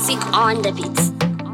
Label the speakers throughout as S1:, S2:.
S1: Sick on the beats.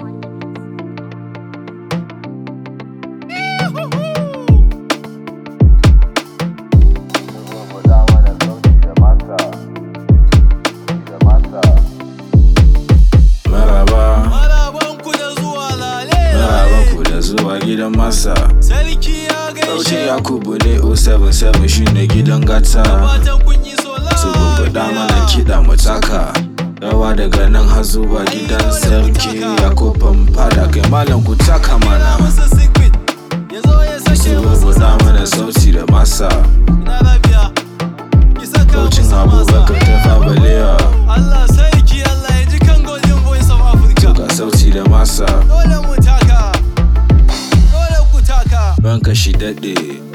S2: Maraba,
S3: Marabanku da zuwa lale
S2: marabanku da zuwa gidan masa.
S3: Sarki ya
S2: Sauci
S3: gaishe
S2: Yakubu ne 077 shine gidan gata.
S3: Fatan kun yi so
S2: Su bubbuɗa mana kiɗa mu taka. Rawa daga nan har zuwa gidan sarki Yakuban fada kai malam ku taka mana.
S3: masa secret ya zo ya
S2: Su
S3: sake masa
S2: bubbuɗa mana sauti da masa.
S3: na lafiya ki saka
S2: Saucin
S3: masa
S2: Abubakar
S3: masa
S2: ta fabalewa.
S3: Allah sarki Allah ya ji kan golden voice of Africa
S2: Ga sauti da masa.
S3: Dole mu taka Dole ku taka
S2: Ranka shi daɗe.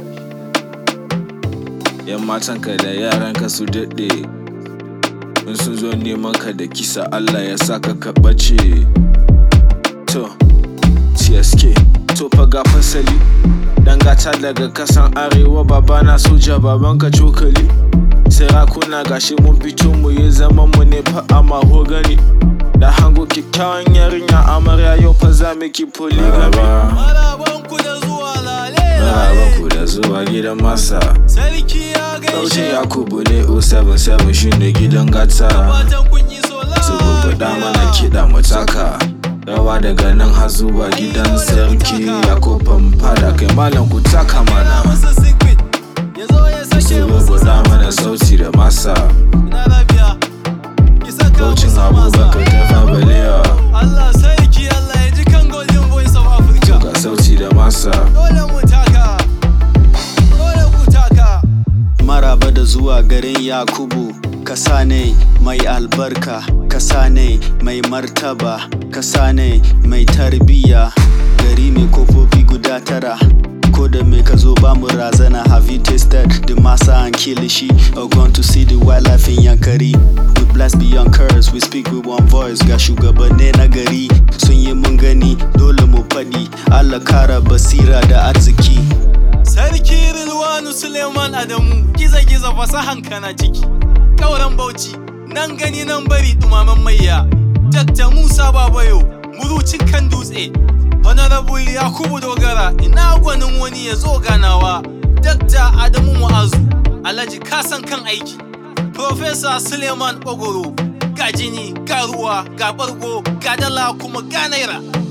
S2: Yan matanka da yaranka su daɗe. In sun zo neman ka da kisa Allah ya saka ka ɓace. To, TSK, to fa ga fasali. Dan gata daga kasan arewa babana soja babanka cokali. Sarakuna gashi mun fito mu yi zaman mu ne fa a mahogani. Da hango kyakkyawan yarinya amarya yau fa za mu ki polygamy.
S3: Marabanku da zuwa lale
S2: Marabanku da zuwa gidan masa.
S3: Sarki ya
S2: Saucin
S3: gaishe
S2: Yakubu ne 077 shine gidan gata.
S3: Fatan kun yi so
S2: Su bubbuɗa mana kiɗa mu taka. Rawa daga nan har zuwa gidan sarki Yakuban fada kai malam ku taka mana.
S3: masa secret ya zo ya
S2: Su
S3: sake masa
S2: bubbuɗa mana sauti da masa.
S3: na lafiya ki saka
S2: Saucin
S3: masa
S2: Abubakar
S3: masa
S2: ta fabalewa.
S3: Allah sarki Allah ya ji kan golden voice of Africa
S2: Ga sauti da masa.
S3: dole mu taka dole ku taka
S4: maraba da zuwa garin yakubu kasa ne mai albarka kasa ne mai martaba kasa ne mai tarbiya gari mai kofofi guda tara ko da mai ka zo ba mu razana have you tasted the masa and kilishi or gone to see the wildlife in yankari we blast beyond curse we speak with one voice ga shugabanni na gari sun yi mun gani dole mu faɗi allah kara basira da arziki
S3: Sarki Rilwanu Suleiman Adamu giza-giza fasahan kana ciki Kauran Bauchi nan gani nan bari dumaman maiya Dakta Musa Babayo murucin kan dutse Honorable Yakubu Dogara ina gwanin wani ya zo ganawa Dakta Adamu Mu'azu Alhaji kasan kan aiki Professor Suleiman Ogoro ga jini ga ruwa ga bargo ga dala kuma ga naira